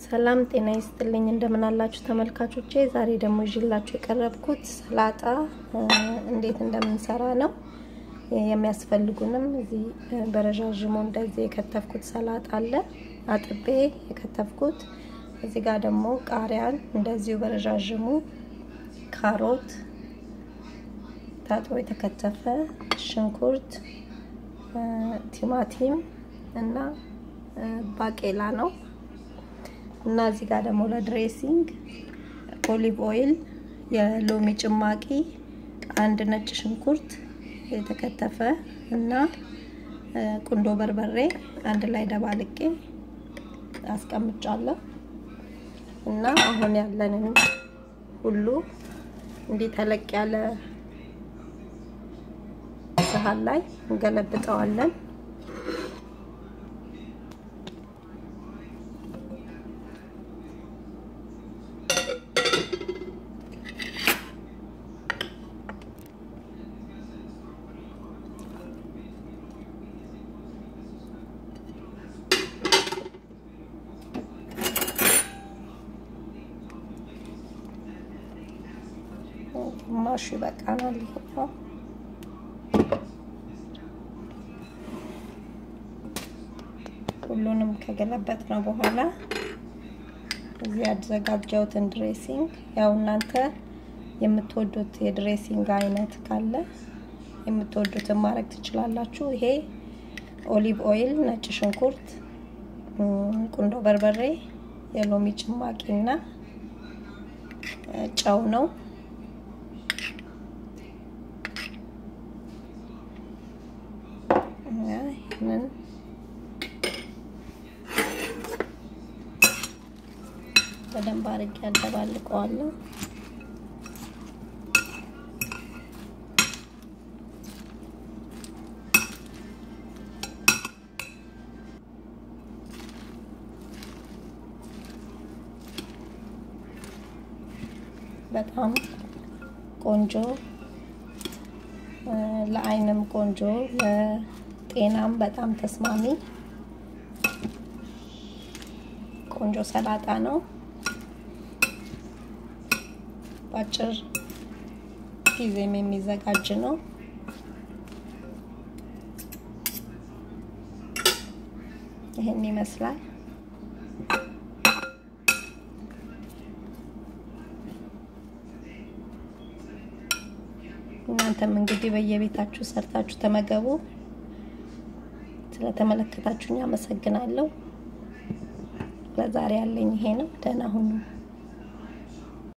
ሰላም ጤና ይስጥልኝ። እንደምን አላችሁ ተመልካቾቼ? ዛሬ ደግሞ ይዤላችሁ የቀረብኩት ሰላጣ እንዴት እንደምንሰራ ነው። የሚያስፈልጉንም እዚህ በረዣዥሙ እንደዚህ የከተፍኩት ሰላጣ አለ፣ አጥቤ የከተፍኩት። እዚህ ጋር ደግሞ ቃሪያን እንደዚሁ በረዣዥሙ፣ ካሮት ታጥቦ የተከተፈ፣ ሽንኩርት፣ ቲማቲም እና ባቄላ ነው እና እዚህ ጋር ደግሞ ለድሬሲንግ ኦሊቭ ኦይል፣ የሎሚ ጭማቂ፣ አንድ ነጭ ሽንኩርት የተከተፈ እና ቁንዶ በርበሬ አንድ ላይ ደባልቄ አስቀምጫለሁ። እና አሁን ያለንን ሁሉ እንዲህ ተለቅ ያለ ሰሃን ላይ እንገለብጠዋለን። ግማሹ ይበቃናል። ይሄኛው ሁሉንም ከገለበጥ ነው በኋላ እዚህ ያዘጋጀሁትን ድሬሲንግ ያው እናንተ የምትወዱት የድሬሲንግ አይነት ካለ የምትወዱትን ማድረግ ትችላላችሁ። ይሄ ኦሊቭ ኦይል፣ ነጭ ሽንኩርት፣ ቁንዶ በርበሬ፣ የሎሚ ጭማቂ እና ጨው ነው። ይህንን በደንብ አድርጌ ያደባልቀዋለሁ። በጣም ቆንጆ ለአይንም ቆንጆ ለጤናም በጣም ተስማሚ ቆንጆ ሰላጣ ነው። በአጭር ጊዜም የሚዘጋጅ ነው። ይህን ይመስላል። እናንተም እንግዲህ በየቤታችሁ ሰርታችሁ ተመገቡ። ስለተመለከታችሁኝ አመሰግናለሁ። ለዛሬ ያለኝ ይሄ ነው። ደህና ሁኑ።